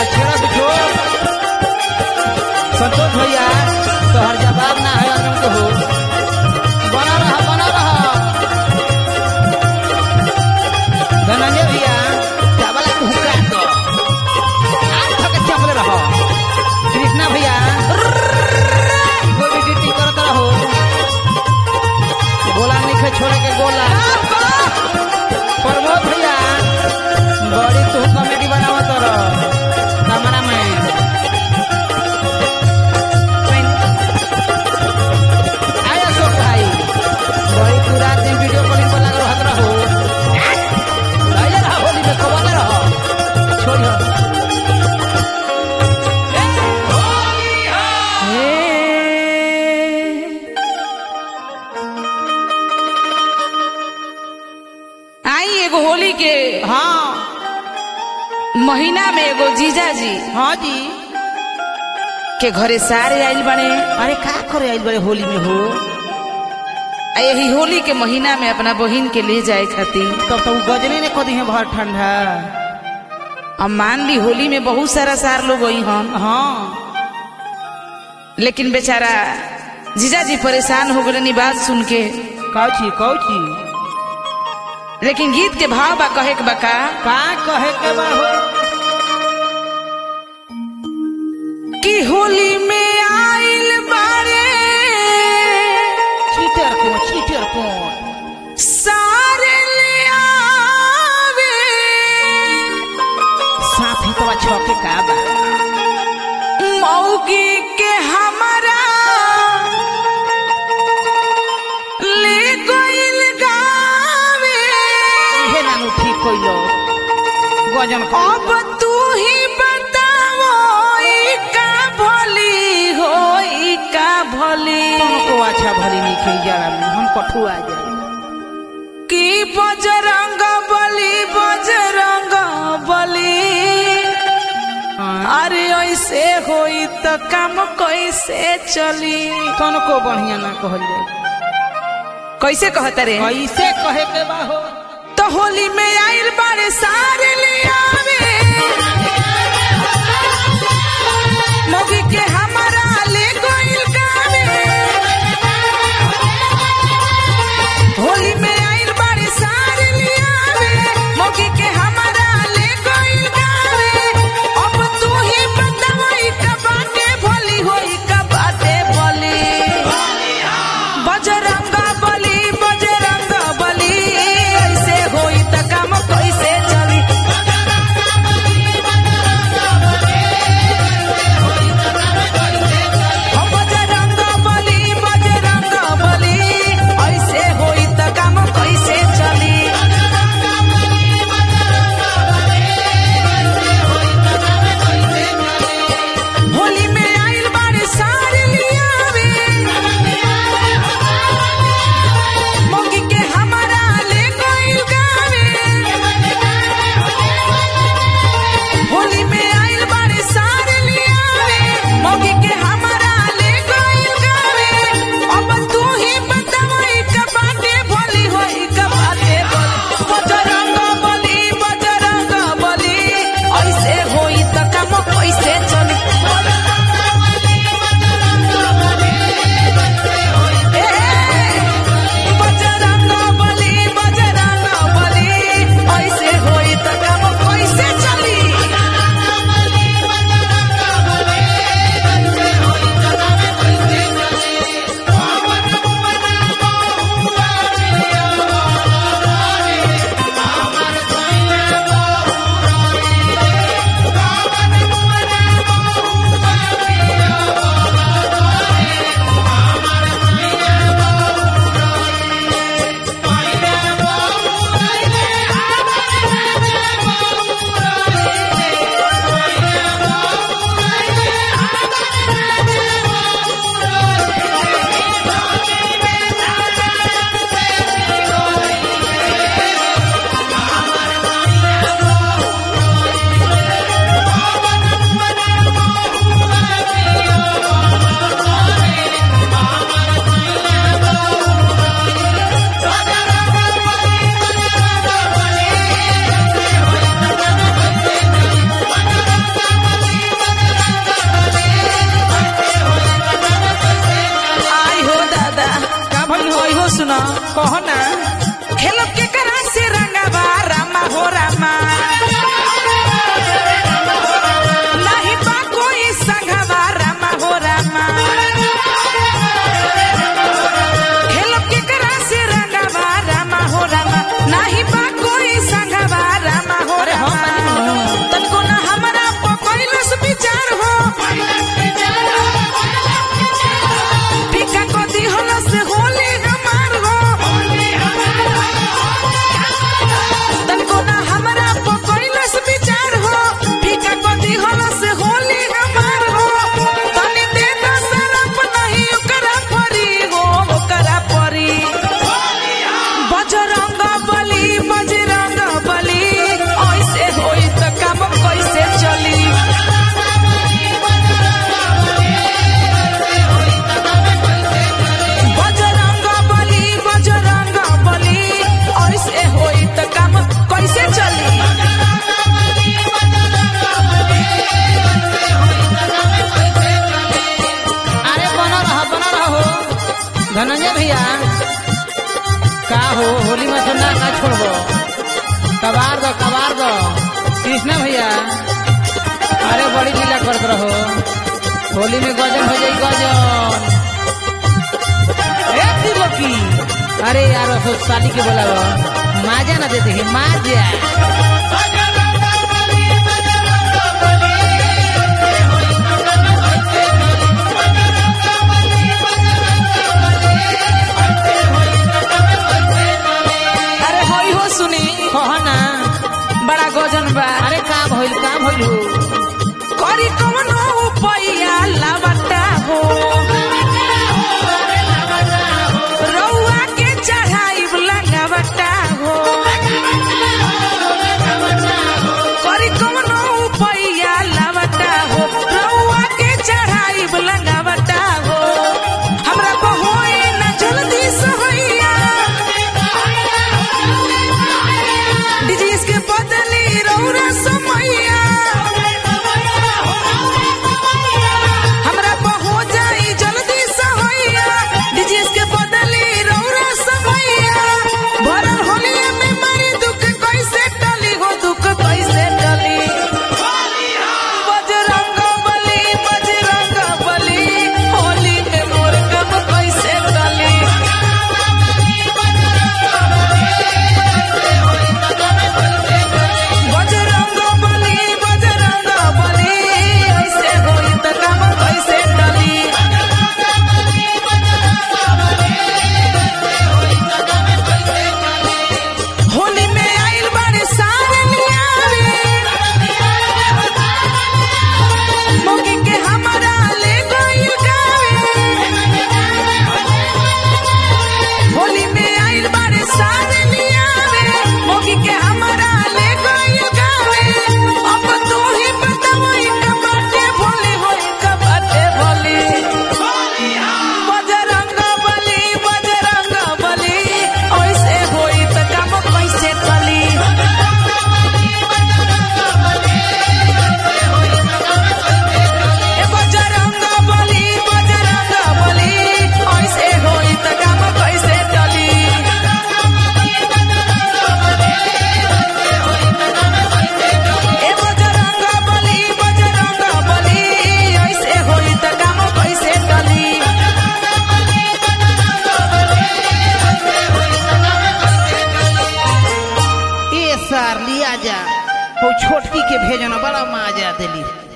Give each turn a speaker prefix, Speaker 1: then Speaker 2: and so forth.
Speaker 1: छेड़त जो संतोष भैया तोहर जवाब ना है अनंत हो बना रहा बना रहा धनंजय भैया चावल हुक्का दो आज तक चावल रहो कृष्णा भैया गोली ड्यूटी करत रहो गोला नहीं छोड़े के गोला प्रमोद भैया बड़ी तू कॉमेडी बनावत रह कैमरा में आय अशोक भाई बड़ी पूरा दिन वीडियो कॉलिंग पर लग रहत रहो आइए रहा होली में कबल रहो छोड़ियो
Speaker 2: आई एगो होली के
Speaker 1: हाँ
Speaker 2: महीना में एगो जीजा जी
Speaker 1: हाँ जी
Speaker 2: के घरे सारे आइल बने
Speaker 1: अरे का करे आइल बड़े होली में हो
Speaker 2: आ यही होली के महीना में अपना बहिन के ले जाए खातिर
Speaker 1: तब तो उ गजने ने कदी है बहुत ठंडा
Speaker 2: अब मान ली होली में बहुत सारा सार लोग गई हम
Speaker 1: हाँ
Speaker 2: लेकिन बेचारा जीजा जी परेशान हो गए बात सुन के
Speaker 1: कौची कौची
Speaker 2: लेकिन गीत के भाव बा कहे के बा का
Speaker 1: का कहे के बा हो
Speaker 2: कि होली में आइल बारे
Speaker 1: चीटर को चीटर को
Speaker 2: सारे ले आवे
Speaker 1: साफ ही तो छके का बा
Speaker 2: मौगी के हमारा ले गइल गावे
Speaker 1: इहे नानू ठीक कइलो गजन का
Speaker 2: अब तू ही बताओ ई का भली हो ई का भली
Speaker 1: को अच्छा भली नहीं खेल जाड़ा में हम कठुआ जाए
Speaker 2: की बजरंग बली बजरंग बली अरे ऐसे होई तो काम कैसे चली
Speaker 1: तन को बढ़िया ना कहल जाए
Speaker 2: कैसे कहता रे
Speaker 1: कैसे कहे के बा हो
Speaker 2: तो होली में आइल बारे सारे ले आवे मोगी के हमारा ले गइल गावे होली में आइल बारे सारे ले आवे मोगी के हमारा ले गइल गावे अब तू ही बतावई का बाटे भली होई का बाटे भली बजरंग बली बजरंग बली ऐसे होई त काम कैसे चली
Speaker 1: कहो ना
Speaker 2: खेलो के करा से रंगवा रामा हो रामा नाही बा कोई संगवा रामा हो रामा खेलो के करा से रंगवा रामा हो रामा नाही बा कोई संगवा रामा हो
Speaker 1: अरे हम
Speaker 2: रामा
Speaker 1: बानी नु।
Speaker 2: तनको ना हमरा पकइलस विचार हो टीका को दिहलस होली हमार हो तनको ना हमरा पकइलस विचार हो टीका को दिहलस होली हमार हो तनी दे द सरप नहीं ओकरा परी हो ओकरा परी बजरंग बली बजरंग बली ऐसे होई त काम कैसे चली बजरंग बली बजरंग बली ऐसे होई त काम कैसे चली
Speaker 1: अरे बना रहो बना रहो धनंजय भैया का हो होली में तो ना ना छोड़बो कबार दो कबार दो कृष्णा भैया अरे बड़ी लीला करत रहो होली में गजन हो जाई गजन ए दिवकी अरे यार सो साली के बोलावो माजा ना देते हैं माजा
Speaker 2: अरे होई हो सुनी
Speaker 1: कहो ना
Speaker 2: बड़ा गजन बा
Speaker 1: अरे का भइल का भइल हो
Speaker 2: करी कवनो उपाया लावटा हो रउआ के चढ़ाइब लगावटा हो करी कवनो उपाया लावटा हो रउआ के चढ़ाइब लगावटा हो हमरा बहोई न जल्दी सहैया डिजीज के बदली रौरा समैया हमरा पहो जाई जल्दी सहैया डिजीज के बदली रौरा समैया भरल होलिया में मारी दुख कैसे टली हो दुख कैसे टली बजरंग बली बजरंग बली होली में मोर कब कैसे टली बजरंग बली बजरंग बली ऐसे होई त काम कैसे टली होली में आइल बारे सारे नियारे मोगी के हमरा ले गइल गावे होली में आइल बारे सारे नियारे मोगी के हमरा ले गइल गावे अब तू ही बतावई कबाटे भोले होई कबाटे भोले बजरंग बली बजरंग बली ऐसे होई त काम कैसे चली ए बजरंग बली बजरंग बली ऐसे होई त काम कैसे चली ए बजरंग बली बजरंग बली ऐसे होई त काम कैसे चली
Speaker 1: ए सार लिया जा वो छोटकी के भेजना बड़ा माजा दिली